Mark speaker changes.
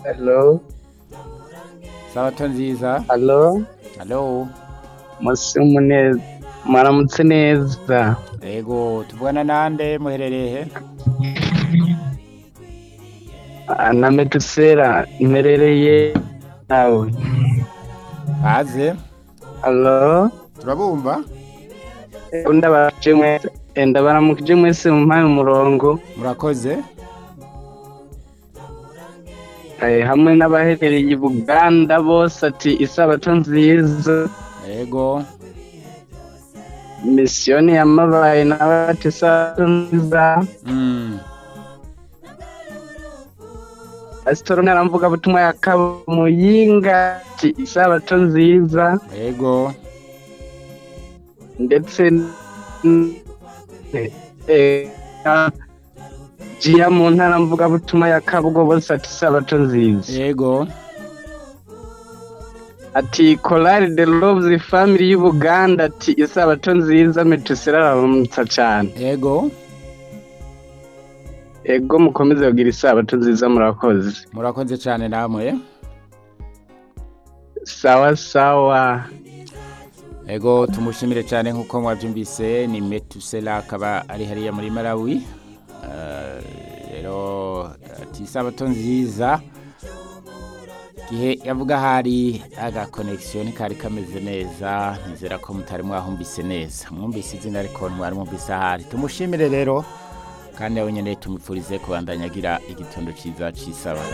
Speaker 1: Hello,
Speaker 2: sabato nziza
Speaker 1: hello,
Speaker 2: halo
Speaker 1: muse muneza, mwaramutse neza.
Speaker 2: yego tuvugana nande muherereye he
Speaker 1: Ah, Na medusera mmerereye nawe.
Speaker 2: haze
Speaker 1: Hello,
Speaker 2: turabumva
Speaker 1: unda baje mwese, enda baramukije mwese mumpaye umurongo,
Speaker 2: murakoze
Speaker 1: eh, hamwe n'abaherereye i Buganda bose ati isabato nziza.
Speaker 2: yego
Speaker 1: Misiyoni yamabaye nawe ati isabato nziza.
Speaker 2: Mm,
Speaker 1: Pasitori naramvuga butumwa ya Kamuyinga ati isabato nziza.
Speaker 2: yego
Speaker 1: ndetse n- eh, na- jiya mu ntara mvugabutumwa ya kabwo bose ati sabato nziza
Speaker 2: yego
Speaker 1: ati korali de loves family y'ubuganda ati isabato nziza metusera aramutsa cyane
Speaker 2: yego
Speaker 1: ego mukomeze kugira isabato nziza murakoze
Speaker 2: murakoze cyane namwe
Speaker 1: sawa sawa
Speaker 2: yego tumushimire cyane nk'uko mwabyumvise ni metusela akaba ari hariya muri malawi Eh, rero ati isabato nziza igihe yavuga hari agakonegisiyo kari kameze neza nizera ko mutari mwahumvise neza mwumvise izina ariko mwari mwumvise ahari tumushimire rero kandi nawe nyine tumupfurize kubandanya agira igitondo cyiza cy'isabato